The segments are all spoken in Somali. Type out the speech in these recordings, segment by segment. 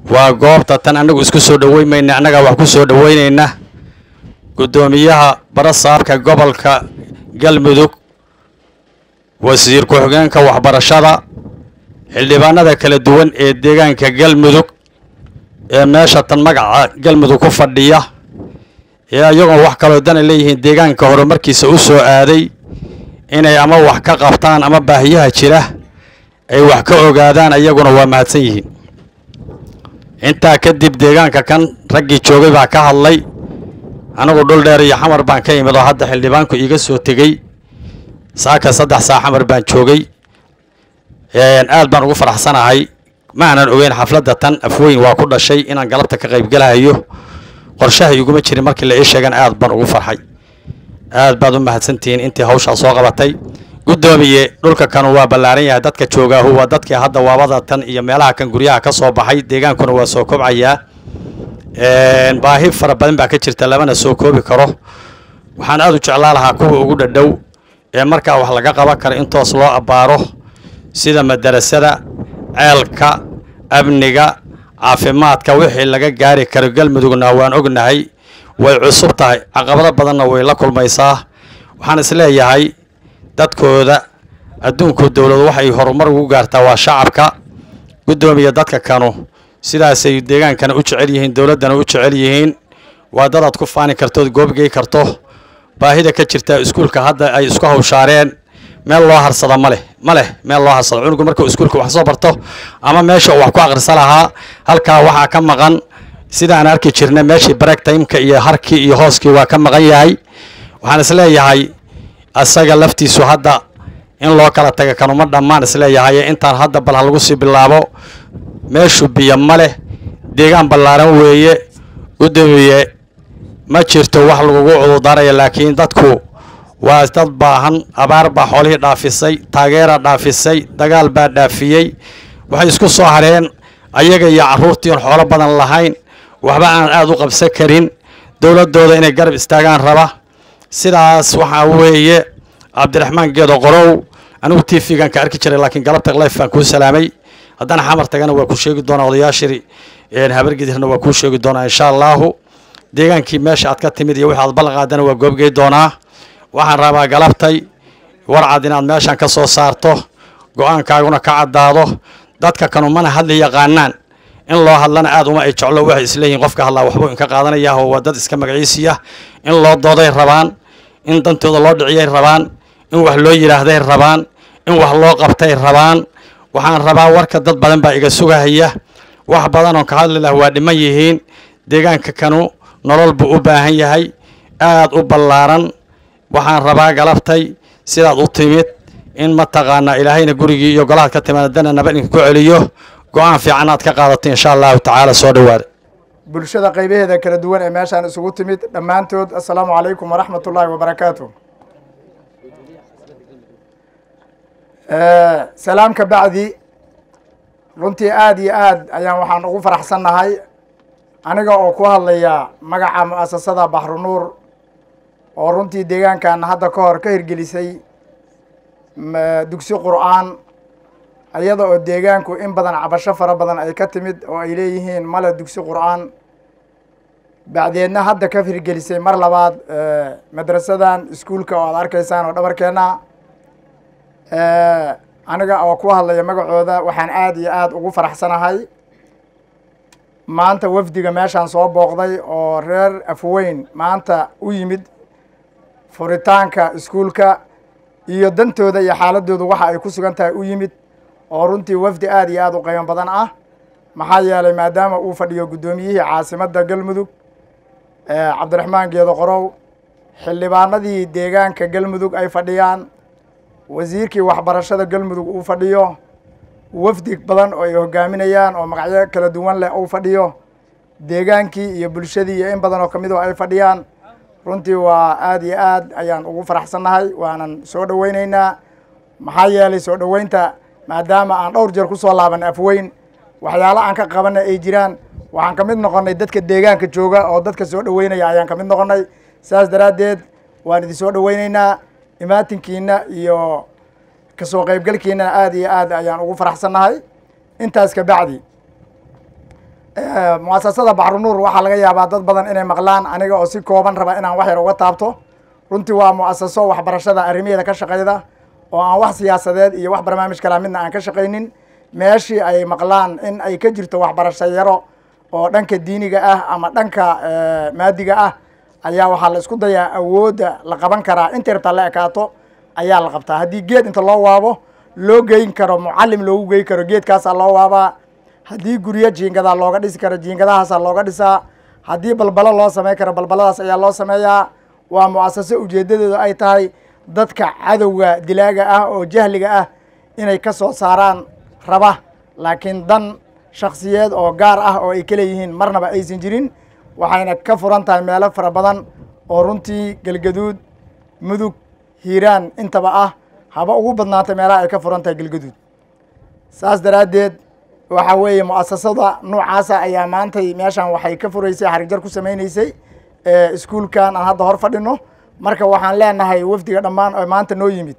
waa goobta tan annagu isku soo dhoweymayna annagaa wax ku soo dhoweynayna guddoomiyaha barasaabka gobolka galmudug wasiir ku-xigeenka waxbarashada xildhibaanada kala duwan ee deegaanka galmudug ee meesha tan magaca galmudug ku fadhiya ee ayagoon wax kaloo dana leeyihiin deegaanka horumarkiisa u soo aaday inay ama wax ka qabtaan ama baahiyaha jira ay wax ka ogaadaan ayaguna waa mahadsan yihiin intaa kadib deegaanka kan raggii joogay baa ka hadlay anigu dhul dheer iyo xamar baan ka imid oo hadda xildhibaanku iiga soo tegey saaka saddex saa xamar baan joogay aad baan ugu faraxsanahay ma aanan ogeyn xafladda tan afweyn waa ku dhashay inaan galabta ka qaybgalahayo qorshaha iguma jirin markii la ii sheegan aad baan ugu farxay aad baad u mahadsantihiin intii hawshaa soo qabatay guddoomiye dhulka kanu waa ballaaran yahay dadka joogaahu waa dadkii hadda waabada tan iyo meelaha kan guryaha ka soo baxay deegaankuna waa soo kobcayaa baahi fara badan baa ka jirta lamana soo koobi karo waxaan aad u jeclaa lahaa kuwa ugu dhadhow ee markaa wax laga qaban karo in toos loo abbaaro sida madarasada ceelka amniga caafimaadka wixii laga gaari karo galmudugna waan ognahay way cusub tahay caqabado badanna way la kulmaysaa waxaan isleeyahay dadkooda adduunku dowladu waxay horumar ugu gaartaa waa shacabka guddoomiya dadka kanu sidaasay deegaankana u jecel yihiin dowladdana u jecel yihiin waa dadaad ku faani kartood goobgey karto baahida ka jirta iskuulka hadda ay isku hawshaareen meel loo harsada ma leh ma leh meel loo harsado cunugu markuu iskuulka wax soo barto ama meesha uu wax ku akrisa lahaa halkaa waxaa ka maqan sidaan arki jirna meeshii break timeka iyo harkii iyo hooskii waa ka maqan yahay waxaan isleeyahay asaga laftiisu hadda in loo kala taga kanuma dhammaan isleeyahay intaan hadda bal ha lagu sii bilaabo meeshu biyo ma leh deegaan ballaaran weeye guddoomiye ma jirto wax lagugu cudurdaaraya laakiin dadku waa dad baahan abaar baa xoolihii dhaafisay taageera dhaafisay dagaal baa dhaafiyey waxay isku soo hareen ayaga iyo carruurtii oon xoolo badan lahayn waxba aan aada u qabsan karin dowladdooda inay garab istaagaan raba sidaas waxaa weeye cabdiraxmaan geedo qorow anigu t v-gan ka arki jiray laakiin galabta life baan kuu salaamay haddana xamar tagana waa kuu sheegi doonaa odayaashii habargidirna waa kuu sheegi doonaa insha allahu deegaankii meesha aad ka timid iyo wixi aad ballan qaadana waa goobgey doonaa waxaan rabaa galabtay warcad inaad meeshan ka soo saarto go-aankaaguna ka caddaado dadka kanu mana hadli yaqaanaan in loo hadlana aad uma ay jeclo waxay isleeyihiin qofka hadlaa waxbuu inka qaadanaya oo waa dad iska magaciisiya in loo dooday rabaan in dantooda loo dhiciyay rabaan in wax loo yidhaahday rabaan in wax loo qabtay rabaan waxaan rabaa warka dad badan baa iga sugahaya wax badan oon ka hadli lah waa dhiman yihiin deegaanka kanu nolol buu u baahan yahay aad u ballaaran waxaan rabaa galabtay sidaad u timid in mataqaanaa ilaahayna gurigii iyo golahaad ka timaadana naba idinka ku celiyo go-aan fiican aad ka qaadato insha allahu tacaala soo dhowaada bulshada qaybaheeda kala duwan ee meeshaan isugu timid dhammaantood assalaamu calaykum waraxmat ullaahi wabarakaatu salaam ka bacdi runtii aada iyo aad ayaan waxaan ugu faraxsannahay aniga oo ku hadlaya magaca mu'asasada baxrunuur oo runtii deegaankan hadda ka hor ka hirgelisay dugsi qur'aan iyada oo deegaanku in badan cabasho fara badan ay ka timid oo ay leeyihiin male dugsi qur'aan bacdeedna hadda ka hirgelisay mar labaad madrasadan iskuulka oo aad arkaysaan oo dhabarkeenna aniga oo ku hadlaya magacooda waxaan aada iyo aada ugu faraxsanahay maanta wafdiga meeshaan soo booqday oo reer afweyn maanta u yimid furitaanka iskuulka iyo dantooda iyo xaaladooda waxa ay ku sugan tahay u yimid oo runtii wafdi aada iyo aada u qiimo badan ah maxaa yeelay maadaama uu fadhiyo guddoomiyihii caasimadda galmudug cabdiraxmaan geedo qorow xildhibaanadii deegaanka galmudug ay fadhiyaan wasiirkii waxbarashada galmudug uu fadhiyo wafdi badan oo ay hogaaminayaan oo magacyo kala duwan leh uu fadhiyo deegaankii iyo bulshadii iyo in badan oo kamid oo ay fadhiyaan runtii waa aada iyo aad ayaan ugu faraxsannahay waanan soo dhoweyneynaa maxaa yeelay soo dhoweynta maadaama aan dhowr jeer kusoo laaban afweyn waxyaalo aan ka qabana ay jiraan waxaan ka mid noqonnay dadka deegaanka jooga oo dadka soo dhoweynaya ayaan ka mid noqonnay saas daraaddeed waan idin soo dhoweyneynaa imaatinkiina iyo kasoo qaybgalkiinana aada iyo aad ayaan ugu faraxsannahay intaas ka bacdi muasasada baxrunuur waxaa laga yaabaa dad badan inay maqlaan aniga oo si kooban raba inaan wax yar uga taabto runtii waa muasaso waxbarashada arrimaheeda ka shaqeyda oo aan wax siyaasadeed iyo wax barnaamij kalaa midna aan ka shaqaynin meeshii ay maqlaan in ay ka jirto waxbarasho yaro oo dhanka diiniga ah ama dhanka maadiga ah ayaa waxaa la isku dayaa awoodda la qaban karaa inta yartaa la ekaato ayaa la qabtaa haddii geed inta loo waabo loo geyn karo mucalim loogu geyn karo geedkaasaa loo waabaa haddii guryo jiingadaa looga dhisi karo jiingadahaasaa looga dhisaa haddii balbalo loo samey karo balbaladaas ayaa loo sameeyaa waa muasaso ujeedadeedu ay tahay dadka cadowga dilaaga ah oo jahliga ah inay ka soo saaraan raba laakiin dan shaksiyeed oo gaar ah oo ay ka leeyihiin marnaba aysan jirin waxayna ka furan tahay meelo fara badan oo runtii galgaduud mudug hiiraan intaba ah haba ugu badnaatay meelaha ay ka furan tahay galgaduud saas daraaddeed waxa weeye mu'asasada noocaasa ayaa maantay meeshan waxay ka furaysay xarigjar ku sameyneysay iskuulkan aan hadda hor fadhino marka waxaan leenahay wafdiga dhammaan oo maanta noo yimid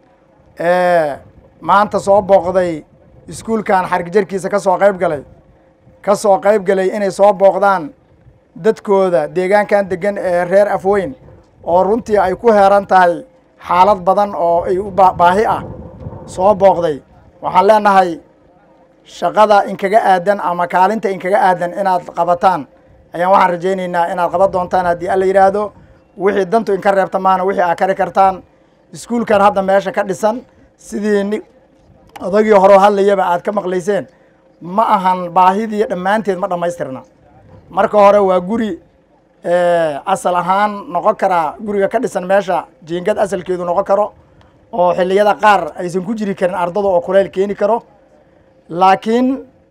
maanta soo booqday iskuulkan xarigjarkiisa ka soo qayb galay ka soo qayb galay inay soo booqdaan dadkooda deegaankan degan ee reer afweyn oo runtii ay ku heeran tahay xaalad badan oo ay u baahi ah soo booqday waxaan leenahay shaqada inkaga aadan ama kaalinta inkaga aadan inaad qabataan ayaan waxaan rajaynaynaa inaad qaban doontaan haddii alla yidhaahdo wixii dantu inka reebta maana wixii aad kari kartaan iskuulkan hadda meesha ka dhisan sidii ni odagii horeo hadlayaba aad ka maqlayseen ma ahan baahidii dhammaanteed ma dhammaystirna marka hore waa guri asal ahaan noqon karaa guriga ka dhisan meesha jiingad asalkeedu noqon karo oo xilliyada qaar aysan ku jiri karin ardada oo kuleyl keeni karo laakiin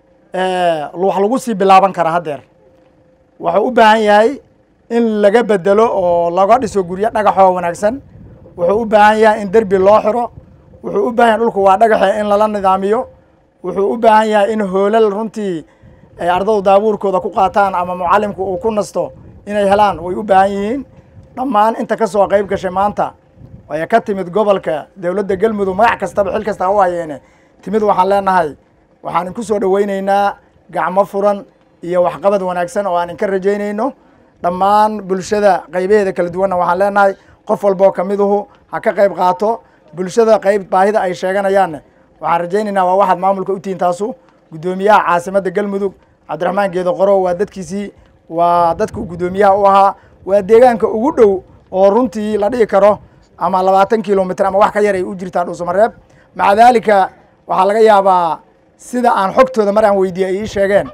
wax lagu sii bilaaban karaa haddeer wuxuu u baahan yahay in laga bedelo oo laga dhiso guryo dhagaxoo wanaagsan wuxuu u baahan yahay in derbi loo xiro wuxuu u baahan yahay dhulku waa dhagaxe in lala nidaamiyo wuxuu u baahan yahay in hoolal runtii ay ardadu daabuurkooda ku qaataan ama mucalimku uu ku nasto inay helaan way u baahan yihiin dhammaan inta ka soo qayb gashay maanta ay ka timid gobolka dowladda galmudug magac kastaba xil kasta u hayeene timid waxaan leenahay waxaan inku soo dhoweyneynaa gacmo furan iyo waxqabad wanaagsan oo aan inka rajaynayno dhammaan bulshada qaybaheeda kala duwanna waxaan leenahay qof walboo kamiduhu ha ka qayb qaato bulshada qayb baahida ay sheeganayaanne waxaan rajaynaynaa waa waxaad maamulka u tihiin taasu guddoomiyaha caasimadda galmudug cabdiraxmaan geedo qoro waa dadkiisii waa dadku guddoomiyaha u ahaa waa deegaanka ugu dhow oo runtii la dhihi karo ama labaatan kilomitr ama wax ka yar ay u jirtaa dhuusamareeb maca daalika waxaa laga yaabaa sida aan xogtooda mar aan weydiiyey ay ii sheegeen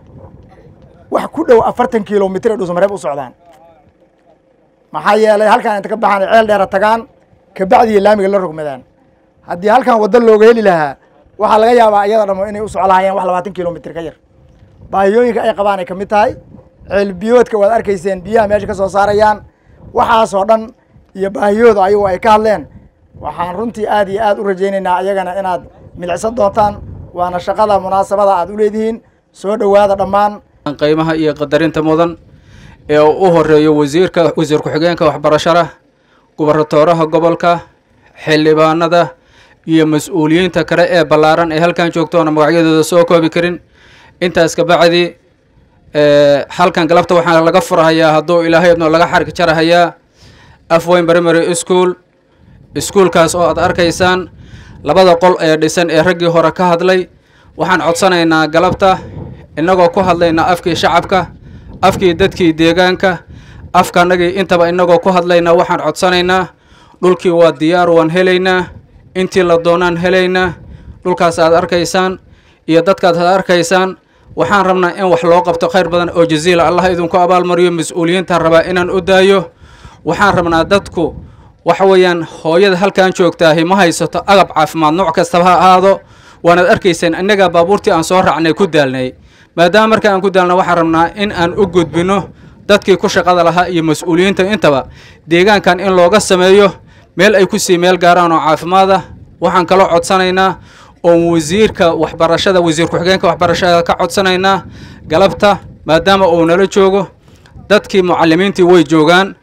wax ku dhow afartan kilomitr ay dhuusamareeb u socdaan maxaa yeelay halkaan inta ka baxaan ceel dheera tagaan kabacdiya laamiga la rogmadaan haddii halkan waddo looga heli lahaa waxaa laga yaabaa iyada dhamo inay u soco lahaayeen wax labaatan kilomitr ka yar baahiyooyinka ay qabaan ay kamid tahay ceelbiyoodka waad arkayseen biyaha meesha ka soo saarayaan waxaasoo dhan iyo baahiyooda ayagu ay ka hadleen waxaan runtii aad iyo aad u rajaynaynaa iyagana inaad midicsan doontaan waana shaqada munaasabada aad u leedihiin soo dhowaada dhammaan qiimaha iyo qadarinta mudan ee uu u horeeyo wasiirka wasiir ku-xigeenka waxbarashada gubarratooraha gobolka xildhibaanada iyo mas-uuliyiinta kale ee ballaaran ee halkan joogtoona magacyadooda soo koobi karin intaas kabacdi halkan galabta waxaa laga furahayaa hadduu ilaahay idno laga xarki jarahayaa afweyn primary school iskuolkaas oo aad arkaysaan labada qol ee dhisan ee raggii hore ka hadlay waxaan codsanaynaa galabta innagoo ku hadlayna afkii shacabka afkii dadkii deegaanka afkanagii intaba innagoo ku hadlayna waxaan codsanaynaa dhulkii waa diyaar waan helaynaa intii la doonaan helaynaa dhulkaas aad arkaysaan iyo dadkaad aad arkaysaan waxaan rabnaa in wax loo qabto khayr badan oo jaziila allah idinku abaalmariyo mas-uuliyiinta rabaa inaan u daayo waxaan rabnaa dadku waxa weeyaan hooyada halkan joogtaahi ma haysato agab caafimaad nooc kastaba ha ahaado waanaad arkayseen innagaa baabuurtii aan soo raacnay ku daalnay maadaama marka aan ku daalna waxaan rabnaa in aan u gudbino dadkii ku shaqada lahaa iyo mas-uuliyiinta intaba deegaankan in looga sameeyo meel ay kusii meel gaaraan oo caafimaad ah waxaan kaloo codsanaynaa oon wasiirka waxbarashada wasiir ku-xigeenka waxbarashada ka codsanaynaa galabta maadaama uu nala joogo dadkii mucalimiintii way joogaan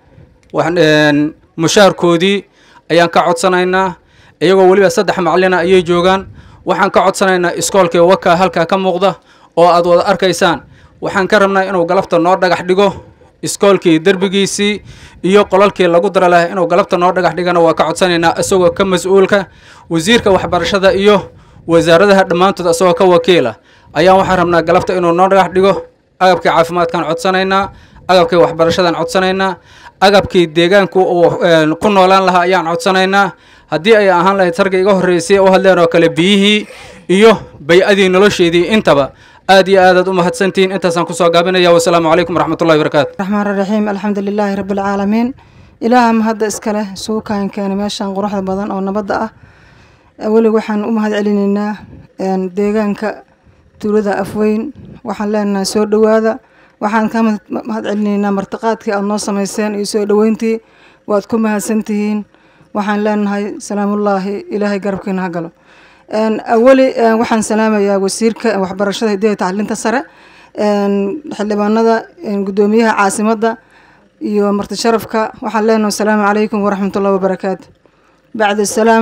mushaarkoodii ayaan ka codsanaynaa iyagoo weliba saddex macalina ayay joogaan waxaan ka codsanaynaa iskoolkii waka halkaa ka muuqda oo aad wada arkaysaan waxaan ka rabnaa inuu galabta noo dhagax dhigo iskoolkii derbigiisii iyo qolalkii lagu dara lahay inuu galabta noo dhagax dhigana waa ka codsanaynaa isagoo ka mas-uulka wasiirka waxbarashada iyo wasaaradaha dhammaantood isagoo ka wakiila ayaan waxaan rabnaa galabta inuu noo dhagax dhigo agabkii caafimaadkaan codsanaynaa agabkii waxbarashadaan codsanaynaa agabkii deegaanku uu ku noolaan lahaa ayaan codsanaynaa haddii ay ahaan lahayd sarga iga horreysay u hadleen oo kale biyihii iyo bay-adii nolosheedii intaba aad iyo aadaad u mahadsantihiin intaasaan kusoo gaabinaya wasalaamu calaykum waraxmatullahi barakaatu raxmaan raxiim alxamdu lilaahi rabbi alcaalamiin ilaaha mahadda iskale isugu kaan keenay meeshan quruxda badan oo nabadda ah welig waxaan u mahad celinaynaa deegaanka tuulada afweyn waxaan leenahay soo dhowaada waxaan ka mahad celinaynaa martiqaadkii aada noo samayseen iyo soo dhoweyntii waad ku mahadsantihiin waxaan leenahay salaamullaahi ilaahay garabkiina ha galo awali waxaan salaamayaa wasiirka waxbarashada hidaha tacliinta sare xildhibaanada guddoomiyaha caasimadda iyo marti sharafka waxaan leenahay asalaamu calaykum waraxmatullahi wabarakaatu bacda salaam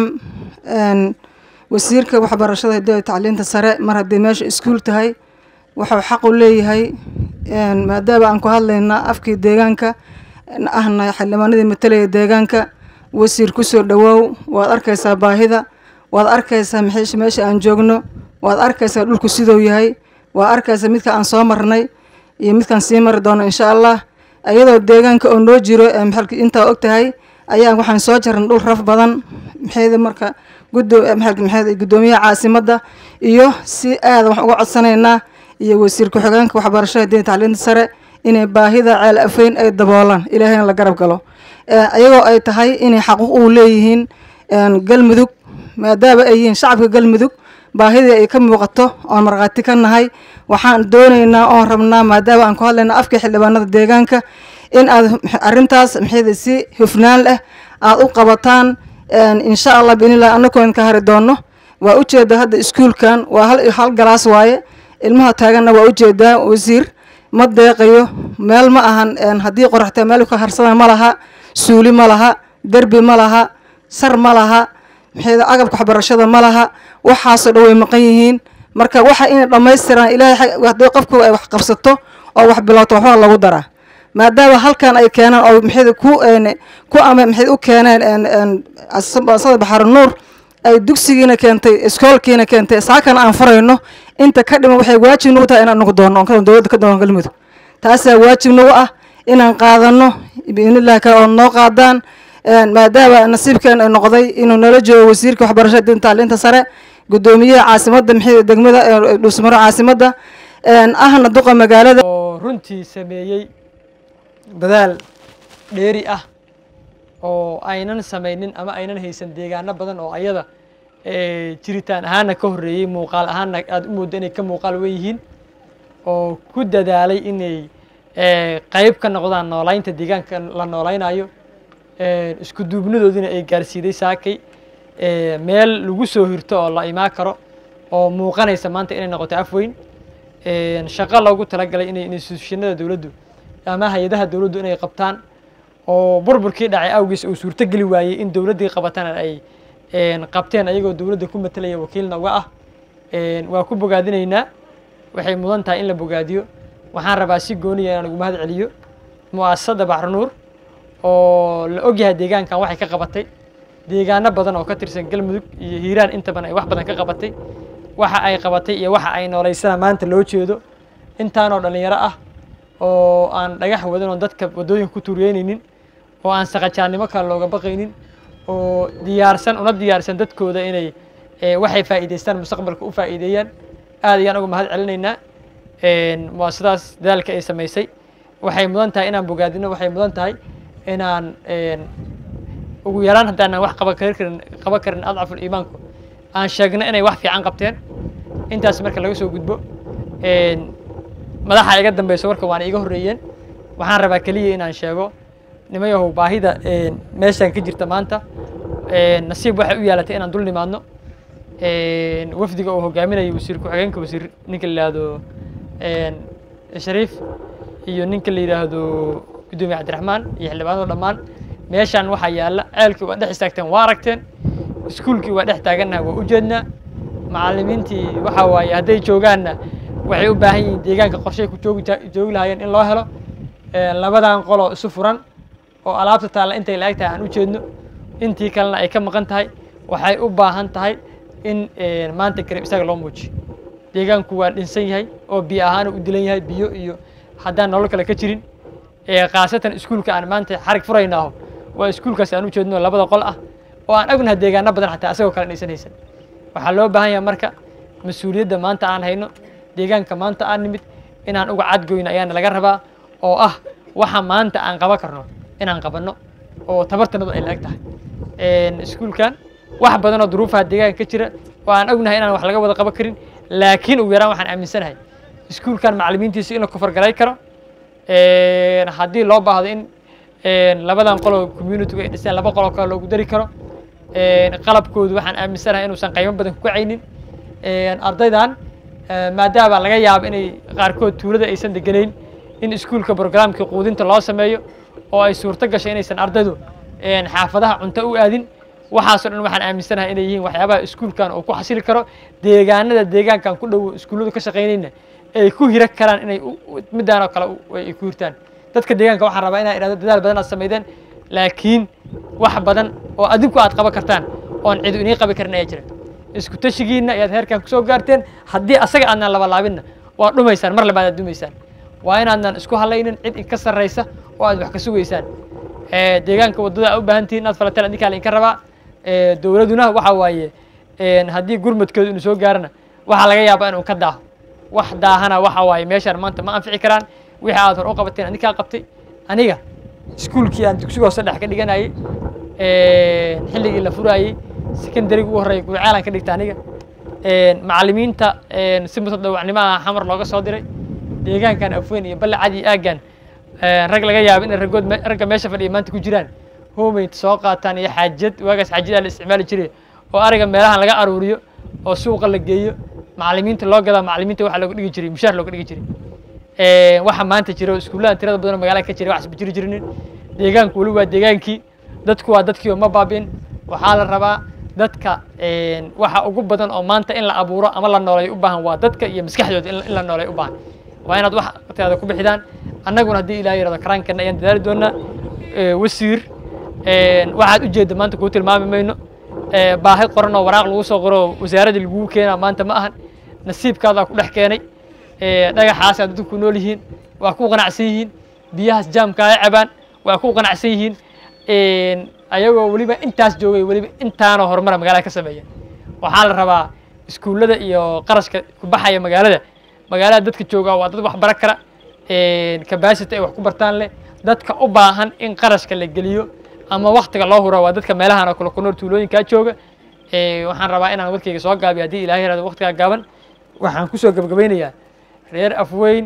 wasiirka waxbarashada hidaha tacliinta sare mar haddii meesha iskuul tahay wuxuu xaq u leeyahay maadaama aan ku hadlayna afkii deegaanka ahna xildhibaanadii matalaya deegaanka wasiir kusoo dhawoow waad arkaysaa baahida waad arkaysaa maxay meesha aan joogno waad arkaysaa dhulku siduu yahay waad arkaysaa midka aan soo marnay iyo midkaan sii mari doono insha allah iyadoo deegaanka oo noo jiro intaa og tahay ayaa waxaan soo jarnay dhul raf badan maxayda marka guddoomiyaha caasimadda iyo si aada wax uga codsanaynaa iyo wasiir ku-xigeenka waxbarashada diin tacliinta sare inay baahida ceel afeyn ay daboolaan ilaahayna la garab galo iyagoo ay tahay inay xaquuq u leeyihiin galmudug maadaama ay yihiin shacabka galmudug baahidii ay ka muuqato oon markhaati ka nahay waxaan doonaynaa oon rabnaa maadaama aan ku hadlayna afkii xildhibaanada deegaanka in aad arrintaas maxayda si hufnaan leh aada u qabataan insha allah biinilah anakoon ka hari doono waa ujeeda hadda iskuulkan waa hal hal galaas waaye ilmaha taaganna waa ujeedaa wasiir ma deeqayo meel ma ahan haddii qoraxtee meel ka harsadan ma laha suuli ma laha derbi ma laha sar ma laha maxay agabka waxbarashada ma laha waxaasoo dhan way maqan yihiin marka waxa inay dhammaystiraan ilaahay haddii qofku ay wax qabsato oo wax bilowto waxbaa lagu daraa maadaama halkan ay keenaan oo maxay ku ku ama maxay u keeneen asada baxar nuur ay dugsigiina keentay iskoolkiina keentay saakana aan furayno inta ka dhiman waxay waajib nagu tahay inaan nagu doono on dowladda ka doono galmudug taasaa waajib nagu ah inaan qaadano biidnillahi kale oo noo qaadaan maadaama nasiibkeen ay noqday inuu nala joogo wasiirka waxbarashada diin tacliinta sare guddoomiyaha caasimadda maxay degmada dhuusmaro caasimadda ahna duqa magaalada oo runtii sameeyey dadaal dheeri ah oo aynan samaynin ama aynan haysan deegaano badan oo ayada jiritaan ahaana ka horreeyey muuqaal ahaana aada u mooddo inay ka muuqaal weyihiin oo ku dadaalay inay qeyb ka noqdaan noolaynta deegaanka la noolaynayo isku duubnadoodina ay gaarsiiday saakay meel lagu soo hirto oo la imaan karo oo muuqanaysa maanta inay noqoto afweyn shaqo loogu talagalay inay instituushinada dowladdu ama hay-adaha dowladdu inay qabtaan oo burburkii dhacay awgiis uu suurtogeli waayey in dowladdii qabatana ay qabteen ayagoo dowladda ku matalaya wakiilna uga ah waa ku bogaadinaynaa waxay mudan tahay in la bogaadiyo waxaan rabaa si gooniya inaan ugu mahad celiyo mu'asasada baxrunuur oo la ogyahay deegaankan waxay ka qabatay deegaano badan oo ka tirsan galmudug iyo hiiraan intaban ay wax badan ka qabatay waxa ay qabatay iyo waxa ay noolaysana maanta loo jeedo intaanoo dhallinyaro ah oo aan dhagax wadan oo dadka waddooyinka ku tuuriyeynaynin oo aan saqajaannimo kale looga baqaynin oo diyaarsan una diyaarsan dadkooda inay waxay faa'iidaystaan mustaqbalka u faa'iideeyaan aad ayaan uga mahad celinaynaa waa sidaas dadaalka ay samaysay waxay mudan tahay inaan bogaadino waxay mudan tahay inaan ugu yaraan haddaanan wax qaban karin qaban karin adcaful iimaanku aan sheegno inay wax fiican qabteen intaas marka laga soo gudbo madaxa iga dambeyso warka waana iga horreeyeen waxaan rabaa keliya inaan sheego nimayahow baahida meeshaan ka jirta maanta nasiib waxay u yaalatay inaan dul nimaadno wafdiga uu hogaaminayo wasiir ku-xigeenka wasiir ninka la yidhaahdo shariif iyo ninka la yidhaahdo guddoomiye cabdiraxmaan iyo xildhibaanada dhammaan meeshaan waxaa yaalla ceelkii waa dhex istaagteen waa aragteen iskuulkii waa dhex taagannaha waa u jeednaa macallimiintii waxaa waaye hadday joogaanna waxay u baahan yihiin deegaanka qorshay ku joogi joogi lahaayeen in loo helo labadan qoloo isu furan oo alaabta taalla intay la-eg tahay aan u jeedno intii kalena ay ka maqan tahay waxay u baahan tahay in maanta garab isaga loo muujiyo deegaanku waa dhinsan yahay oo biyo ahaan u dilan yahay biyo iyo haddaan nolol kale ka jirin khaasatan iskuulka aan maanta xarig furaynaaho waa iskuulkaas aan u jeedno labada qol ah oo aan ognahay deegaano badan xataa asagoo kale dhaysan haysan waxaa loo baahan yahay marka mas-uuliyadda maanta aan hayno deegaanka maanta aan nimid inaan uga cadgoyno ayaana laga rabaa oo ah waxa maanta aan qaban karno inaan qabanno oo tabartanadu ay la-eg tahay iskuulkan wax badan oo duruufaha deegaanka ka jira oo aan ognahay inaan wax laga wada qaban karin laakiin ugu yaraan waxaan aaminsanahay iskuulkan macallimiintiisa in la kufargalay karo haddii loo baahdo in labadan qoloo communitygu ay dhiseen laba qoloo kale loogu dari karo qalabkoodu waxaan aaminsanahay inuusan qiimo badan ku kacaynin ardaydan maadaama laga yaabo inay qaarkood tuulada aysan deganayn in iskuulka brograamka quudinta loo sameeyo oo ay suurto gashay inaysan ardaydu xaafadaha cunto u aadin waxaasoo dhan waxaan aaminsanahay inay yihiin waxyaabaha iskuulkan uu ku xasili karo deegaanada deegaankan ku dhow iskuulladu ka shaqaynayna ay ku hira karaan inay midaan oo kale ay ku hirtaan dadka deegaanka waxaan rabaa inaa idhahdo dadaal badan aad samaydeen laakiin wax badan oo adinku aad qaban kartaan oon cidu inii qabi karin ayaa jira isku tashigiinna ayaad heerkan kusoo gaarteen haddii asaga aadnaan labalaabinna waa dhumaysaan mar labaad aad dumaysaan waa inaadnan isku halaynin cid inka sarraysa oo aad wax ka sugaysaan deegaanka waddada aa u baahan tihiin inaad falateen adinkaa lainka rabaa dowladuna waxa waaye haddii gurmadkooda inu soo gaarana waxaa laga yaabaa inuu ka daaho wax daahana waxa waaye meeshaan maanta ma anfici karaan wixii aad hor u qabateen adinkaa qabtay aniga iskuulkii aan dugsiga hoose dhex ka dhiganayay xilligii la furaayey secondaryga ugu horreeya gurcaalan ka dhigta aniga macallimiinta si mutadawacnimo ah xamar looga soo diray deegaankan afweyn iyo balle cadi aaggan rag laga yaabo inay raggood ragga meesha fadhiya maanta ku jiraan homeyd soo qaataan iyo xaajad waagaas xaajadaa la isticmaali jiray oo ariga meelahan laga aruuriyo oo suuqa la geeyo macallimiinta loo gadaa macallimiinta waxa looga dhigi jiray mushaar looga dhigi jiray waxa maanta jiro iskuulladan tirada badan oo magaalada ka jira waxasba jiri jirinin deegaanku weli waa deegaankii dadku waa dadkii oo ma baabi'in waxaa la rabaa dadka waxa ugu badan oo maanta in la abuuro ama la nooleeyo u baahan waa dadka iyo maskaxdooda in la nooleeyo u baahan waa inaad wax waqtigaada ku bixidaan annaguna haddii ilaah yirahdo karaankeena ayaan dadaali doonaa wasiir waxaad ujeedda maanta kuu tilmaami mayno baahi qoran oo waraaq lagu soo qoro wasaaraddii lagugu keenaa maanta ma ahan nasiibkaadaa ku dhex keenay dhagaxaasaa dadku ku nool yihiin waa ku qanacsan yihiin biyahaas jaamka ay cabaan waa ku qanacsan yihiin ayagoo weliba intaas joogay weliba intaanoo horumara magaalada ka sameeya waxaa la rabaa iskuullada iyo qarashka ku baxaya magaalada magaalada dadka jooga waa dad wax bara kara kabasity ay wax ku bartaan leh dadka u baahan in qarashka la geliyo ama waktiga loo huro waa dadka meelahan oo kale ku nool tuulooyinkaa jooga waxaan rabaa inaan warkayga soo gaabiyo haddii ilahay yarado waktigaa gaaban waxaan kusoo gabagabaynayaa reer afweyn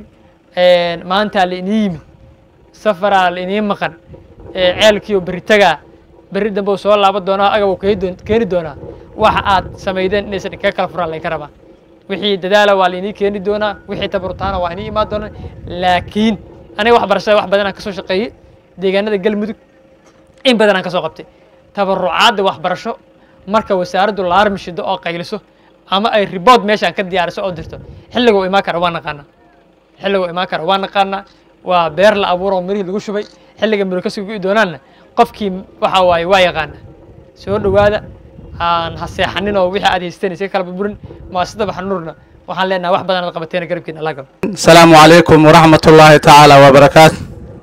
maanta la inii yimid safaraa la inii maqan ceelkiiyo berri tagaa berri dambe soo laaban doonaa agab keeni doonaa waxa aad samaydeen inaysan kaga kala furaan laynka rabaa wixii dadaala waa lainii keeni doonaa wixii tabarutaana waa inii imaan doonaa laakiin aniga waxbarashada wax badan aan kasoo shaqeeyey deegaanada galmudug in badan aan kasoo qabtay tabarucaadda waxbarasho marka wasaaraddu laarmi shido oo qayliso ama ay ribood meeshaan ka diyaariso oo dirto xilliga uu imaan kara waa naqaanaa xilliga uu imaan kara waa naqaanaa waa beer la abuuro oo mirihii lagu shubay xilliga miro ka sugi doonaanna qofkii waxa waaye waa yaqaana soo dhowaada aan ha seexanin oo wixii aad haysteen isaga kala burburin maasida baxnuurna waxaan leenahay wax badan aad qabateen garabkiina allah galo السلام عليكم ورحمة الله تعالى وبركاته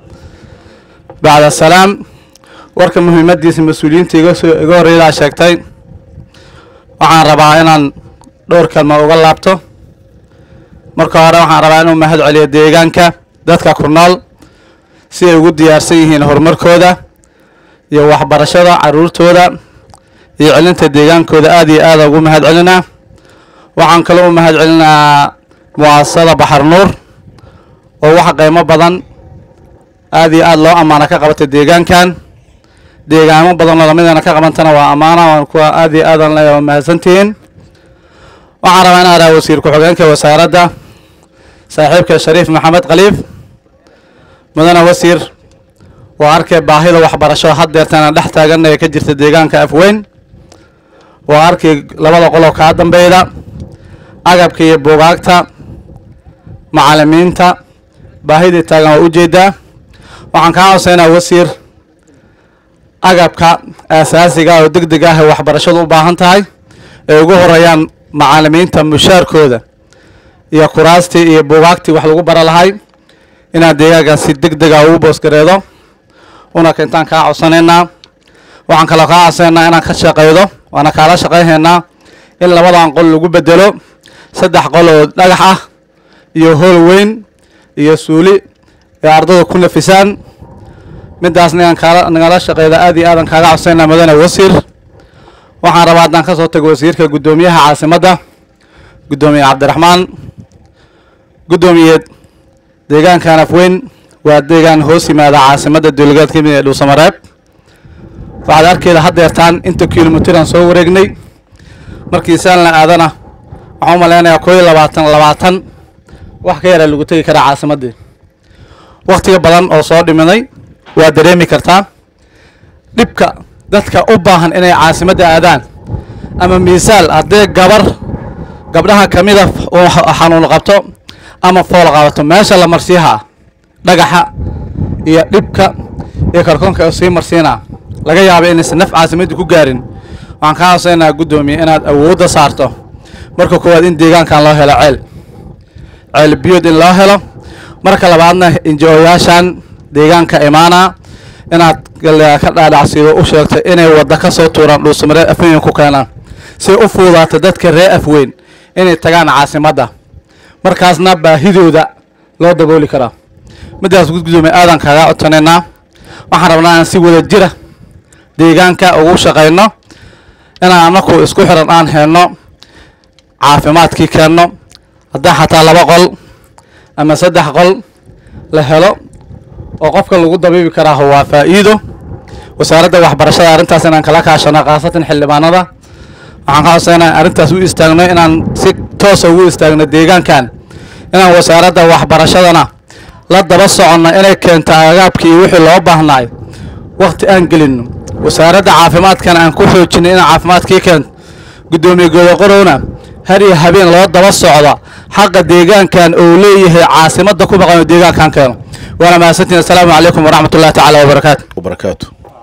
بعد السلام warka muhiimadiisa mas-uuliyiinta iga soo iga horreeydaa sheegtay waxaan rabaa inaan dhowr kalma uga laabto marka hore waxaan rabaa inuu mahad celiyo deegaanka dadka ku nool si ay ugu diyaarsan yihiin horumarkooda iyo waxbarashada caruurtooda iyo celinta deegaankooda aad iyo aada ugu mahad celinaa waxaan kaloo u mahad celinaa mu'asasada baxar nuur oo wax qiimo badan aad iyo aad loo ammaana ka qabatay deegaankan deegaamo badan oo lamidana ka qabantana waa ammaana waan kuwa aad iyo aadan leeyahay waa mahadsantihiin waxaan rabaa inaan raha wasiir ku-xigeenka wasaaradda saaxiibka shariif maxamed khaliif mudane wasiir waa arkay baahida waxbarasho haddeertana dhex taaganna ee ka jirta deegaanka afweyn waa arkay labada qoloo kaa dambeyda agabka iyo buugaagta macalimiinta baahidii taagan waa ujeedaa waxaan kaa codsaynaa wasiir agabka aasaasiga oo deg deg ah ee waxbarashadu u baahan tahay ay ugu horeeyaan macalimiinta mushaarkooda iyo kuraastii iyo buugaagtii wax lagu bara lahay inaad deegaankaas si deg dega ugu boosgareedo una keentaan kaa codsanaynaa waxaan kaloo kaa codsanaynaa inaan ka shaqeydo waana kaala shaqaynaynaa in labadan qol lagu bedelo saddex qol oo dhagax ah iyo hool weyn iyo suuli ee ardada ku nafisaan midaasna inaan kaala nagala shaqeyda aad iyo aadan kaaga codsaynaa mudane wasiir waxaan rabaa haddaan ka soo tago wasiirka guddoomiyaha caasimadda guddoomiye cabdiraxmaan guddoomiyeed deegaankan afweyn waa deegaan hoos yimaada caasimadda dowlagaad ka mid ee dhuusamareeb waxaad arkeeda haddeertaan inta kilomitiraan soo wareegnay markii saan la aadana waxaan u malaynayaa koo iyo labaatan labaatan wax ka yara lagu tegi karaa caasimaddii wakhtiga badan oo soo dhiminay waa dareemi kartaa dhibka dadka u baahan inay caasimadda aadaan ama miisaal haddee gabar gabdhaha ka mida oo xanuun qabto ama fool qabato meesha la marsiihaa dhagaxa iyo dhibka iyo karkoonka oo sii marsiinaa laga yaaba inaysan naf caasimadda ku gaarin waxaan kaa codsaynaa guddoomiye inaad awoodda saarto marka koowaad in deegaankan loo helo ceel ceel biyood in loo helo marka labaadna inji-ooyaashan deegaanka imaana inaad ka dhaadhacsiido u sheegto inay wadda ka soo tuuraan dhuusamareed afweyn ku keenaan si u fuudaato dadka reer afweyn inay tagaan caasimadda markaasna baahidooda loo dabooli karaa midaas gudgudoomiye aadan kaaga codsanaynaa waxaan rabnaa aan si wada jira deegaanka ugu shaqayno inaan anaku isku xiran aan helno caafimaadkii keenno haddii xataa laba qol ama saddex qol la helo oo qofka lagu dabiibi karaa waa faa'iido wasaaradda waxbarashada arrintaas inaan kala kaashano khaasatan xildhibaanada waxaan ka codsaynaa arrintaas u istaagno inaan si toosa ugu istaagno deegaankan inaan wasaaradda waxbarashadana la daba soconno inay keento agaabkii iyo wixii loo baahnaay wakhti aan gelino wasaaradda caafimaadkana aan ku xoojinay inaan caafimaadkii keento guddoomiye godoqorowna har iyo habeen loo daba socda xaqa deegaankan oo leeyahay caasimadda ku maqan oo deegaankan keeno waana mahadsantiin assalaamu calaykum waraxmat ullahi tacaala wabarakaatu وبركاته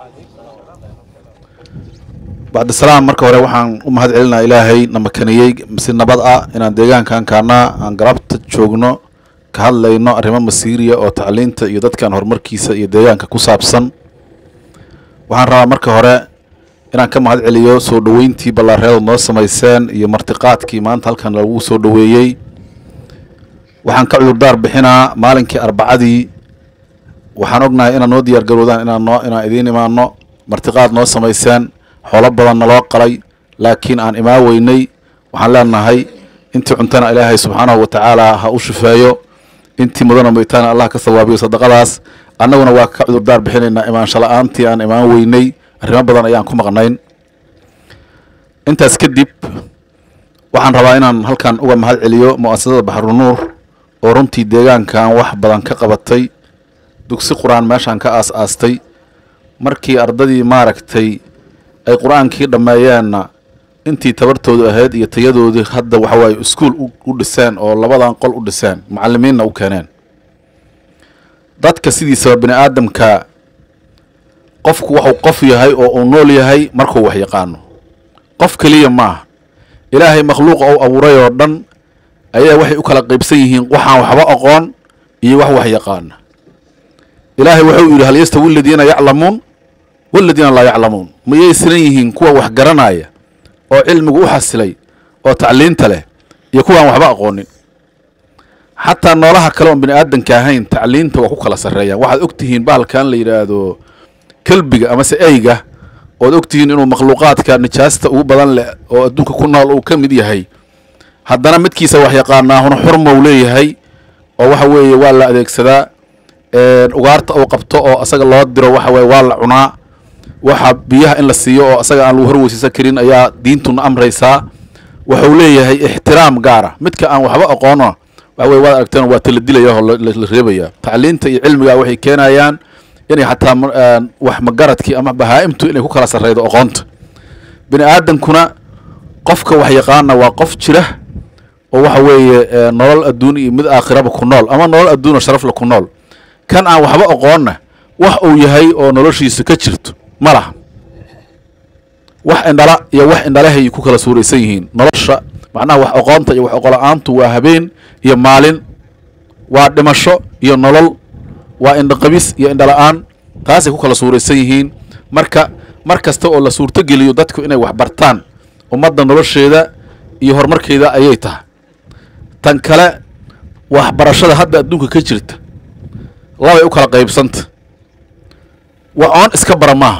بعد السلام marka hore waxaan u mahad celinaa ilaahay na makaniyey si nabad ah inaan deegaankan kaana aan garabta joogno ka hadlayno arrimo masiiriya oo tacliinta iyo dadkan horumarkiisa iyo deegaanka ku saabsan waxaan rabaa marka hore inaan ka mahad celiyo soo dhoweyntii ballaareeda noo samayseen iyo martiqaadkii maanta halkan lagu soo dhoweeyey waxaan ka cudurdaar bixinaa maalinkii arbacadii waxaan ognahay inaad noo diyaar garoodaan inaan noo inaan idiin imaano martiqaad noo samayseen xoolo badan naloo qalay laakiin aan imaan weynay waxaan leenahay intii cuntana ilaahay subxaanahu wa tacaala ha u shifeeyo intii mudana moytaana allah ka sawaabiyo sadaqadaas annaguna waa ka cudurdaar bixinaynaa imaansho la-aantii aan imaan weynay arrimo badan ayaan ku maqnayn intaas kadib waxaan rabaa inaan halkan uga mahad celiyo mu'asasada baxrunuur oo runtii deegaankan wax badan ka qabatay dugsi qur-aan meeshaan ka aas-aastay markii ardadii maaragtay ay qur-aankii dhammeeyeenna intii tabartoodu ahayd iyo tayadoodii hadda waxawaaye iskuol u dhiseen oo labadan qol u dhiseen macalimiinna u keeneen dadka sidiisaba bini aadamka qofku waxuu qof yahay oo uu nool yahay markuu wax yaqaano qof keliya maaha ilaahay makhluuqa ou abuuray oo dhan ayaa waxay u kala qaybsan yihiin waxaan waxba aqoon iyo wax wax yaqaana ilaahay wuxuu yidhi hal yastawi aladiina yaclamuun waladiina laa yaclamuun mayay siran yihiin kuwa wax garanaya oo cilmigu u xasilay oo tacliinta leh iyo kuwaan waxba aqoonin xataa noolaha kale oon bini aadanka ahayn tacliinta waa ku kala sarreeyaan waxaad og tihiin bahalkan la yidhaahdo kelbiga amase eyga ood og tihiin inuu makhluuqaadka nijaasta ugu badan leh oo adduunka ku nool uu ka mid yahay haddana midkiisa wax yaqaanaahuna xurmow leeyahay oo waxa weeye waa la adeegsadaa ugaarta uu qabto oo asaga loo diro waxa weye waa la cunaa waxa biyaha in la siiyo oo asaga aan lagu horweysiisan karin ayaa diintuna amraysaa wuxuu leeyahay ixtiraam gaara midka aan waxba aqoono waxa weye waad aragteen waa tala dilaya oo la reebaya tacliinta iyo cilmiga waxay keenayaan inay xataa wax magaradkii ama bahaa-imtu inay ku kala sarreydo aqoonta bini aadankuna qofka wax yaqaana waa qof jira oo waxa weeye eh, nolol adduun iyo mid aakhiraba ku nool ama nolol adduun oo sharafle ku nool kan aan waxba aqoonna wax uu yahay oo noloshiisa ka jirto ma laha wax indhala iyo wax indhalahay ku kala suuraysan yihiin nolosha macnaha wax aqoonta iyo wax aqola-aantu waa habeen iyo maalin waa dhimasho iyo nolol waa indhaqabis iyo indhala-aan taasay ku kala suuraysan yihiin marka mar kasta oo la suurtogeliyo dadku inay wax bartaan ummadda nolosheeda iyo horumarkeeda ayay tahay tan kale waxbarashada hadda adduunka ka jirta labay u kala qaybsanta wax oon iska bara maaha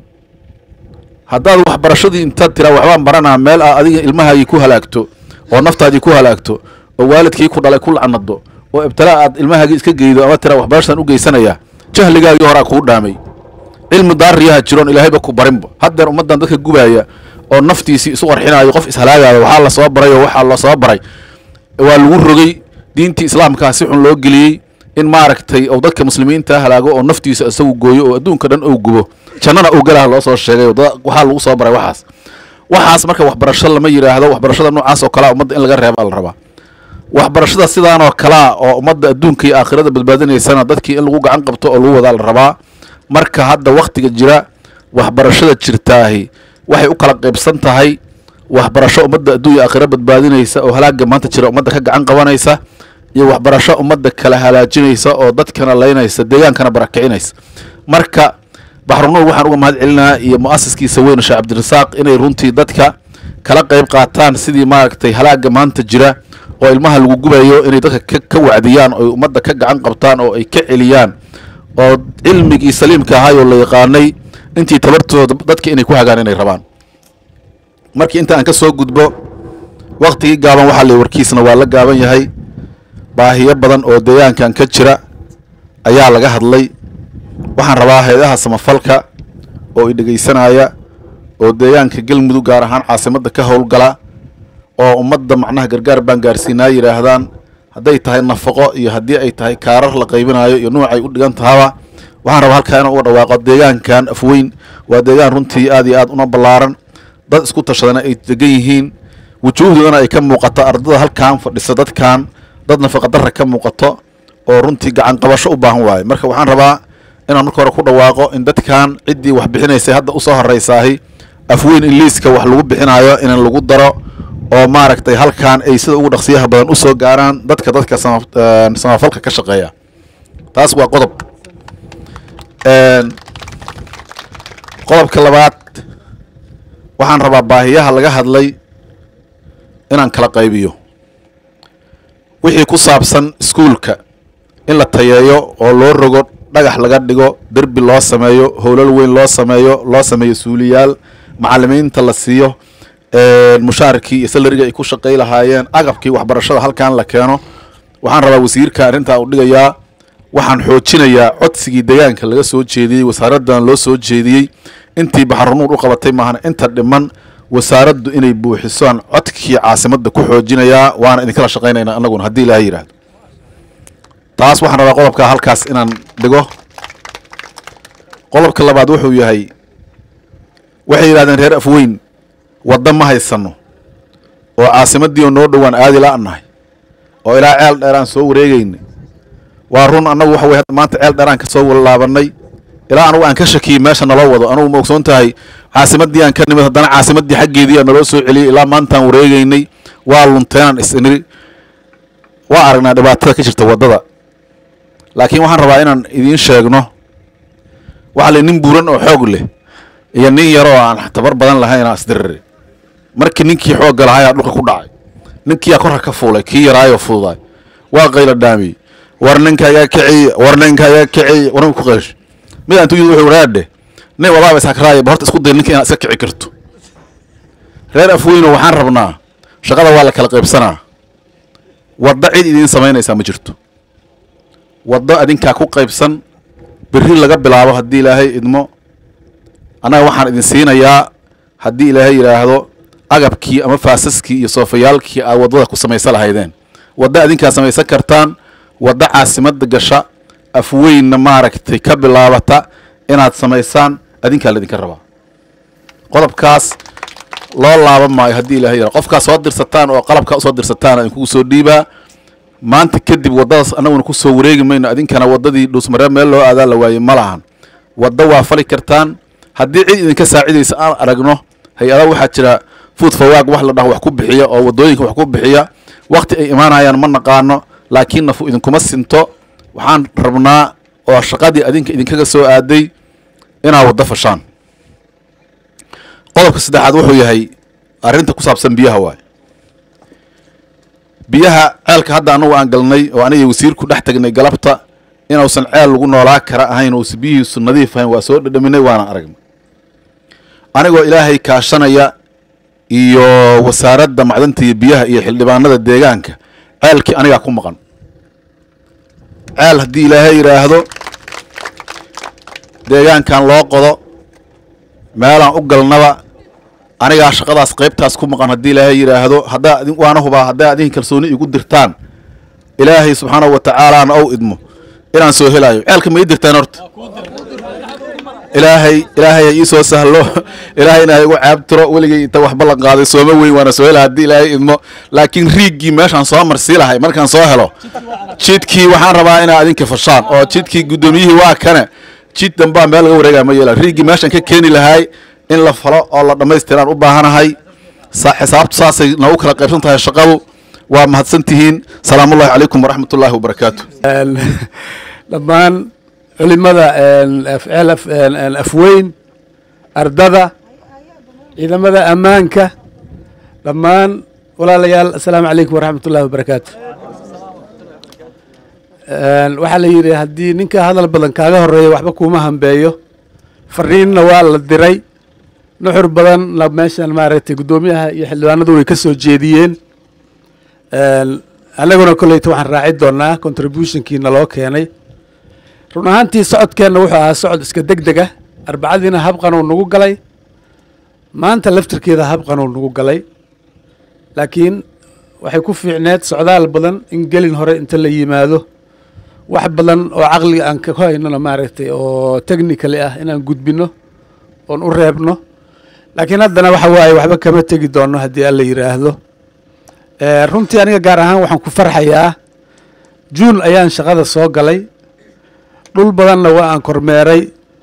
haddaad waxbarashadii intaad tiraa waxbaan baranaa meel aa adiga ilmahaagii ku halaagto oo naftaadii ku halaagto oo waalidkii ku dhalay ku lacnado oo ibtilaa aad ilmahaagii iska geydo ama tiraa waxbarashadan u geysanaya jahligaagii horaa kuu dhaamay cilmi daariyaha jiroon ilaahayba ku barinba haddeer ummaddan dadka gubaaya oo naftiisii isu qarxinaayo qof ishalaagayo waxaa la soo baray oo waxaa la soo baray waa lagu rogay diintii islaamkaa si xun loo geliyey in maaragtay ou dadka muslimiinta halaago oo naftiisa isagu gooyo oo adduunka dhan ou gubo jannana ou galaha loo soo sheegay oo dad- waxaa lagu soo baray waxaas waxaas marka waxbarasho lama yidhaahdo waxbarashada noocaas oo kalea ummadda in laga reeba la rabaa waxbarashada sidaanoo kalaa oo ummadda adduunka iyo aakhirada badbaadinaysana dadkii in lagu gacan qabto oo lagu wadaa la rabaa marka hadda wakhtiga jira waxbarashada jirtaahi waxay u kala qaybsan tahay waxbarasho ummadda adduun iyo aakhira badbaadinaysa oo halaaga maanta jira ummadda ka gacan qabanaysa iyo waxbarasho ummadda kala halaajinaysa oo dadkana laynaysa deegaankana barakicinaysa marka baxrunuur waxaan uga mahad celinayaa iyo mu'asiskiisa weyn sheekh cabdirasaaq inay runtii dadka kala qayb qaataan sidii maaragtay halaaga maanta jira oo ilmaha lagu gubayo inay dadka ka, ka wacdiyaan oo ummadda ka gacan qabtaan oo ay ka celiyaan oo cilmigii saliimka ahaayoo la yaqaanay intii tabartooda dadka inay ku hagaan inay rabaan markii inta aan ka soo gudbo waktigii gaaban waxaa la warkiisna waa la gaaban yahay baahiyo badan oo deegaankan ka jira ayaa laga hadlay waxaan rabaa hay-adaha samafalka oo i dhegaysanaya oo deegaanka galmudug gaar ahaan caasimadda ka howlgala oo ummadda macnaha gargaar baan gaarsiinaa yidhaahdaan hadday tahay nafaqo iyo haddii ay tahay kaarar la qaybinayo iyo nuucay u dhigan tahaba waxaan rabaa halkaa inaan uga dhawaaqo deegaankan afweyn waa deegaan runtii aad iyo aad una ballaaran dad isku tashadana ay degan yihiin wujuuhdoodana ay ka muuqato ardada halkan fadhisa dadkan dad nafaqadarra ka muuqato oo runtii gacan qabasho u baahan waaye marka waxaan rabaa inaan marka hore ku dhawaaqo in dadkan ciddii wax bixinaysay hadda usoo horeysaahi afweyn in liiska wax lagu bixinayo in lagu daro oo maaragtay halkan ay sida ugu dhaqsiyaha badan usoo gaaraan dadka dadka sama- een, samafalka ka shaqeeya taas waa qodob Een, qodobka labaad waxaan rabaa baahiyaha laga hadlay inaan kala qaybiyo wixii ku saabsan iskuulka in la tayeeyo oo loo rogo dhagax laga dhigo derbi loo sameeyo howlal weyn loo sameeyo loo sameeyo suuliyaal macalimiinta la siiyo een, mushaarkii iyo salariga ay ku shaqay lahaayeen agabkii waxbarashada halkan la keeno waxaan rabaa wasiirka arrintaa u dhigayaa waxaan xoojinayaa codsigii deegaanka laga soo jeediyey wasaaraddan loo soo jeediyey intii baxrunuur u qabatay maahan inta dhiman wasaaraddu inay buuxisaan codkii caasimadda ku xoojinayaa waana idinkala shaqaynaynaa annaguna haddii ilaahay yidhaahdo taas waxaan rabaa qodobka halkaas inaan dhigo qodobka labaad wuxuu yahay waxay yidhahdeen reer afweyn wadda ma haysano oo caasimaddii oo noo dhowaan aadi la-nahay oo ilaa ceel dheeraan soo wareegeynay waa run annagu waxa weye hadda maanta ceel dheeraan ka soo walaabanay ilaa anugu aan ka shakiyey meesha naloo wado anugu ma ogsoon tahay caasimaddii aan ka nimid haddana caasimaddii xaggeedii aa naloo soo celiyey ilaa maantaan wareegeynay waa lunteenaan is-iniri waa aragnaa dhibaatada ka jirta waddada laakiin waxaan rabaa inaan idiin sheegno waxaa la nin buuran oo xoog leh iyo nin yaroo aan tabar badan lahayn aa isdiriri markii ninkii xoogga lahayaa dhulka ku dhacay ninkiyaa korka ka fuulay kii yaraayoo fududaay waa qayla dhaamiyey war ninka iga kiciy war ninka iga kiciy war ku qaysh mid aan tuyid wuxuu raadhe nin wadaaba ishakraaya ba horta isku day ninka inaad iska kici karto reer afweyno waxaan rabnaa shaqada waa la kala qaybsanaa wadda cid idiin samaynaysaa ma jirto waddo adinkaa ku qaybsan berri laga bilaabo haddii ilaahay idmo annaga waxaan idin siinayaa haddii ilaahay yidhaahdo agabkii ama faasaskii iyo soofayaalkii aad waddada ku samaysan lahaydeen waddo adinkaa samaysan kartaan waddo caasimadda gasha afweynna maaragtay ka bilaabata inaad samaysaan adinkaa laydinka rabaa qodobkaas loo laaban maayo haddii ilahay yara qofkaa soo dirsataan oo qalabkaa usoo dirsataan idinkugu soo dhiibaa maanta kadib waddadaas annaguna ku soo wareegi mayno idinkana waddadii dhuusmaree meel loo aadaa la waayey ma lahan waddo waa fali kartaan haddii cid idinka saacidaysa aan aragno hay-ada waxaa jira food fawaag wax la dhaho wax ku bixiya oo waddooyinka wax ku bixiya wakti ay imaanayaan ma naqaano laakiin nafu idinkuma sinto waxaan rabnaa oo shaqadii adinka idinkaga soo aaday inaad waddo fashaan qodobka saddexaad wuxuu yahay arrinta ku saabsan biyaha waay biyaha ceelka hadda annagu aan galnay oo aniga wasiirku dhex tagnay galabta inuusan ceel lagu noolaa kara ahayn uusan biyihiisu nadiif ahayn waa soo dhadhaminay waana aragnay anigoo ilaahay kaashanaya iyo wasaaradda macdanta iyo biyaha iyo xildhibaanada deegaanka ceelkii anigaa ku maqan ceel haddii ilaahay yidhaahdo deegaankan loo qodo meelaan u galnaba anigaa shaqadaas qaybtaas ku maqan haddii ilaahay yidhaahdo haddaa idin- waana hubaa haddaa adin kalsooni igu dirtaan ilaahay subxaanahu wa tacaalaana ou idmo inaan soo helaayo ceelka ma ii dirtaan horta ilaahay ilaahay ha ii soo sahlo ilaahayna ha igu caabtiro weligay inta wax ballan qaaday sooma weyn waana soo hela haddii ilaahay idmo laakiin riiggii meeshaan soo marsii lahay markaan soo helo jidkii waxaan rabaa inaa adinka fashaan oo jidkii guddoomiyihii waa kane jid dambaa meel laga wareegaya ma yeela riiggii meeshaan ka keeni lahay in la falo oo la dhammaystiraan u baahanahay sa- xisaabtu saasay noogu kala qaybsan tahay shaqadu waa mahadsan tihiin salaamullahi calaykum waraxmat ullaahi wabarakaatu dhammaan culimada afceel af- afweyn ardada ciidamada ammaanka dhammaan walaalayaal assalaamu calaykum waraxmat ullahi wabarakaatu waxaa la yidhi haddii ninka hadal badan kaaga horeeya waxba kuuma hambeeyo fariinna waa la diray nuxur badanna meeshan maaragtay guddoomiyaha iyo xildhibaanadu way ka soo jeediyeen annaguna kolleyta waxaan raaci doonaa contributionkiina loo keenay run ahaantii socodkeenna wuxuu ahaa socod iska deg deg ah arbacadiina habqanuu nagu galay maanta laftirkeeda habqanuu nagu galay laakiin waxay ku fiicneed socdaal badan in gelin hore inta la yimaado wax badan oo caqliga aan ka haynona maaragtay oo technically ah inaan gudbino oon u reebno laakiin haddana waxa waaye waxba kama tegi doono haddii alla yidhaahdo Eh, runtii aniga gaar ahaan waxaan ku farxayaa juun ayaan shaqada soo galay dhul badanna waa aan kormeeray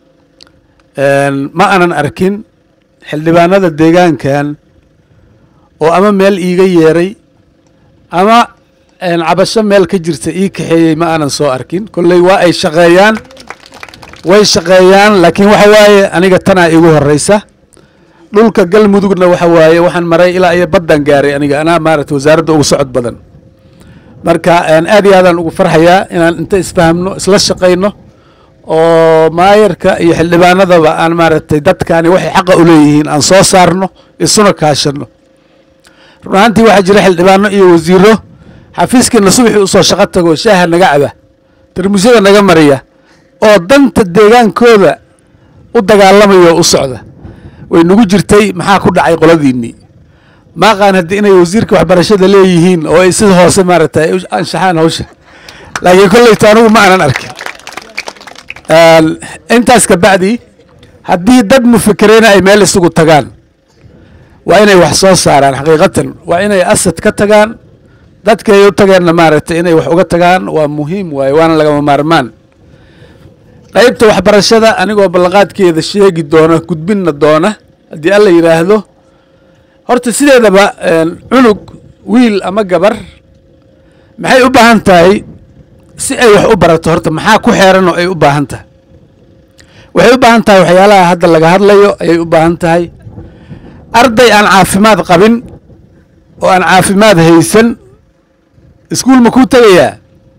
ma aanan arkin xildhibaanada deegaankan oo ama meel iiga yeeray ama een, cabasho meel ka jirta ii kaxeeyey ma aanan soo arkin kolley waa ay shaqeeyaan way shaqeeyaan laakiin waxa waaye aniga tanaa igu horeysa dhulka galmudugna waxa waaye waxaan maray ilaa iyo baddan gaaray aniga anaa maaragtay wasaaradda ugu socod badan marka een, aad iyo aadaan ugu farxayaa inaan inta isfahamno isla shaqayno oo maayarka iyo xildhibaanadaba aan maaragtay dadkaani waxay xaqa u leeyihiin aan soo saarno isuna kaashano run ahaantii waxaa jira xildhibaano iyo wasiiro xafiiskiina subaxii usoo shaqo tago shaaha naga caba tarmuusyada naga mariya oo danta deegaankooda u dagaalamaya oo u socda way nagu jirtay maxaa ku dhacay qoladiinnii maaqaan haddii inay wasiirka waxbarashada leeyihiin oo ay sida hoose maaragtay ay u anshaxaan hawsha laakiin kolleyta anigu ma aanan arkin Een, intaas ka bacdi haddii dad mufikiriina ay meel isugu tagaan waa inay wax soo saaraan xaqiiqatan waa inay asad ka tagaan dadka ay u tageenna maaragtay inay wax uga tagaan waa muhiim waaye waana lagama maarmaan qaybta waxbarashada anigoo ballanqaadkeeda sheegi doona gudbinna doona haddii alla yidhaahdo horta sideedaba een, cunug wiil ama gabar maxay u baahan tahay si ay wax u barato horta maxaa ku xeeran oo ay u baahan tahay waxay u baahan tahay waxyaalaha hadda laga hadlayo ayay u baahan tahay arday aan caafimaad qabin oo aan caafimaad haysan iskuul ma kuu tegayaa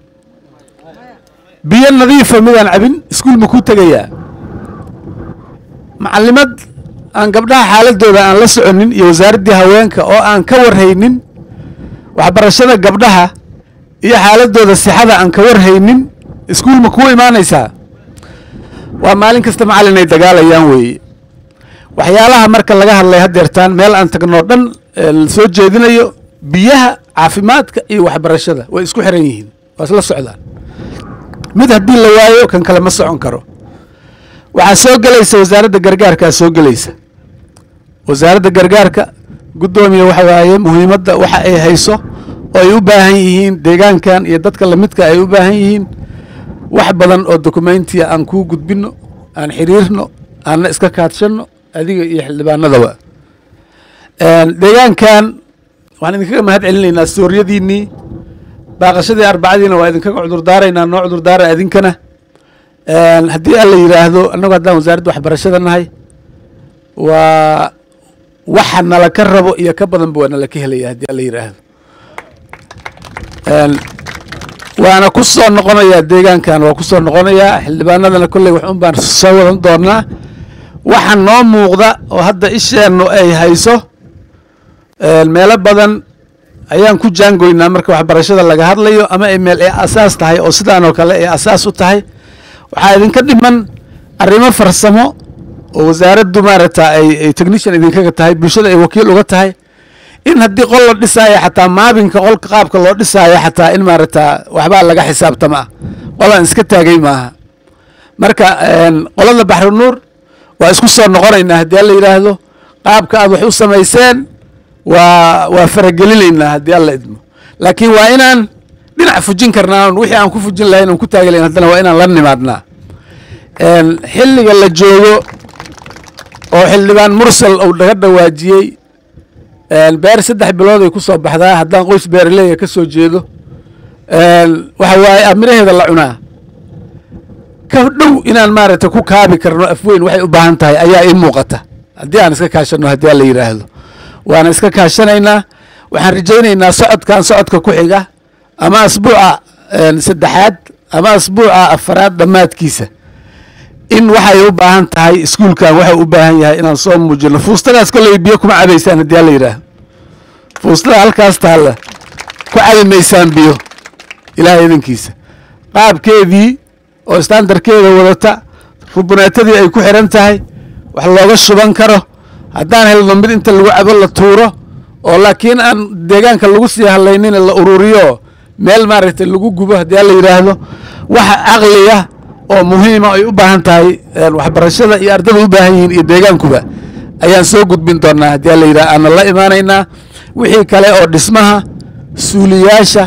biyo nadiifa midaan cabin iskuul ma kuu tegayaa macalimad aan gabdhaha xaaladooda aan la soconin iyo wasaaraddii haweenka oo aan ka warhaynin waxbarashada gabdhaha iyo xaaladooda sixada aan ka warhaynin iskuul ma kuu imaanaysaa waa maalin kasta macallin ay dagaalayaan weeye waxyaalaha marka laga hadlay haddeertaan meel aan tagnoo dhan ee la soo jeedinayo biyaha caafimaadka iyo waxbarashada way isku xiran yihiin waa isla socdaan mid haddii la waayo kan kale ma socon karo waxaa soo gelaysa wasaaradda gargaarkaa soo gelaysa wasaaradda gargaarka guddoomiye waxa waaye muhiimadda waxa ay hayso oo ay u baahan yihiin deegaankan iyo dadka lamidka ay u baahan yihiin wax badan oo dokumentiya aan kuu gudbino aan xiriirno aanna iska kaadshano adiga iyo xildhibaanadaba deegaankan waxaan idinkaga mahad celinaynaa sooryadiinnii baaqashadii arbacadiina waa idinkaga cudurdaaraynaa noo cudurdaara idinkana haddii alla yidhaahdo annagu haddaan wasaaradda waxbarashada nahay waa waxa nala ka rabo iyo ka badanba waa nala ka helaya haddii alla yidhaahdo waana ku soo noqonayaa deegaankan waa ku soo noqonayaa xildhibaanadana kolley wax un baan soo wadan doonaa waxa noo muuqda oo hadda isheennu ay hayso meelo badan ayaan ku jaangoynaa marka waxbarashada laga hadlayo ama ay meel ay asaas tahay oo sidaan oo kale ay asaas u tahay waxaa idinka dhiman arrimo farsamo oo wasaaraddu maaragta ay ay technician idinkaga tahay bulshada ay wakiil uga tahay in haddii qol la dhisaayo xataa maabinka qolka qaabka loo dhisaayo xataa in maaragta waxbaa laga xisaabtama ah qolaan iska taagay maaha marka qolada baxru nuur waa isku soo noqonaynaa haddii alla yidhaahdo qaabka aad wax u samayseen waa waa faragelinaynaa haddii alla idmo laakiin waa inaan dhinac fujin karnaa wixii aan ku fujin lahayn aan ku taagi lahayn haddana waa inaan la nimaadnaa xilliga la joogo oo xildhibaan mursal uu naga dhawaajiyey beer saddex bilood ay ku soo baxdaa haddaan qoys beeraleya ka soo jeedo waxa waaye amiraheeda la cunaa ka dhow inaan maaragtay ku kaabi karno afweyn waxay u baahan tahay ayaa ii muuqata haddii aan iska kaashano haddii aan la yidhaahdo waana iska kaashanaynaa waxaan rajaynaynaa socodkan socodka ku xiga ama asbuuca saddexaad ama asbuuca afaraad dhammaadkiisa in waxay u baahan tahay iskuulkan waxa u baahan yahay inaan soo muujino fuustadaas kolley biyo kuma cabaysaan haddii alla yidhaahdo fuustada halkaas taalla ku cabi maysaan biyo ilaahay idankiisa qaabkeedii oo standarkeeda wadata rubuneetadii ay ku xiran tahay wax looga shuban karo haddaan helno mid inta lagu cabo la tuuro oo laakiin aan deegaanka lagu sii hadlaynin la ururiyo meel maaragtay lagu gubo haddii alla yidhaahdo waxa caqliya oo muhiima ay u baahan tahay waxbarashada iyo ardada u baahan yihiin iyo deegaankuba ayaan soo gudbin doonaa haddii alla yidhaha aana la imaanaynaa wixii kale oo dhismaha suuliyaasha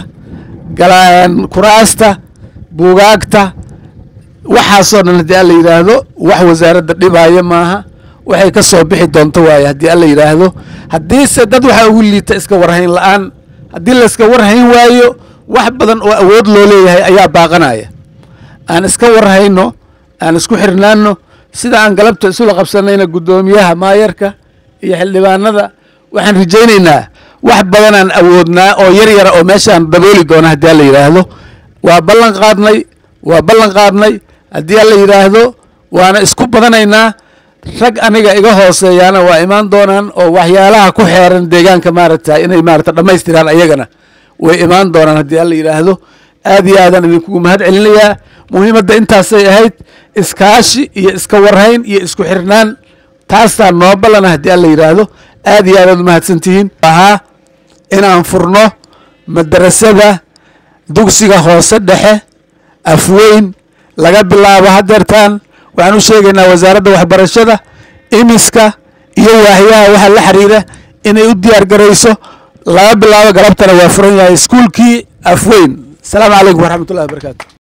kuraasta buugaagta waxaasoo dhan haddii alla yidhaahdo wax wasaaradda dhibaayo maaha waxay ka soo bixi doonto waaye haddii alla yidhaahdo haddiise dad waxaa ugu liita iska warhayn la-aan haddii layska warhayn waayo wax badan oo awood loo leeyahay ayaa baaqanaya aan iska warhayno aan isku xirnaano sida aan galabta isula qabsanayna guddoomiyaha maayarka iyo xildhibaanada waxaan rajaynaynaa wax badanaan awoodnaa oo yar yara oo meeshaan dabooli doona haddii alla yidhaahdo waa ballan qaadnay waa ballan qaadnay haddii alla yidhaahdo waana isku badanaynaa rag aniga iga hooseeyaana waa imaan doonaan oo waxyaalaha ku xeeran deegaanka maaragta inay maarata dhammaystiraan ayagana way imaan doonaan haddii alla yidhaahdo aad iyo aadaan idinkugu mahad celinayaa muhiimadda intaasay ahayd iskaashi iyo iska warhayn iyo isku xirnaan taastaa noo ballana haddii alla yidhaahdo aad iyo aadaad umahadsan tihiin ahaa inaan furno madarasada dugsiga hoose dhexe afweyn laga bilaabo hadeertaan waxaan u sheegaynaa wasaaradda waxbarashada imiska iyo waahyaha waxa la xiriira inay u diyaar garayso laga bilaabo galabtana waa furan yahay iskuulkii afweyn asalaamu calaykum waraxmat ullahi wabarakaatu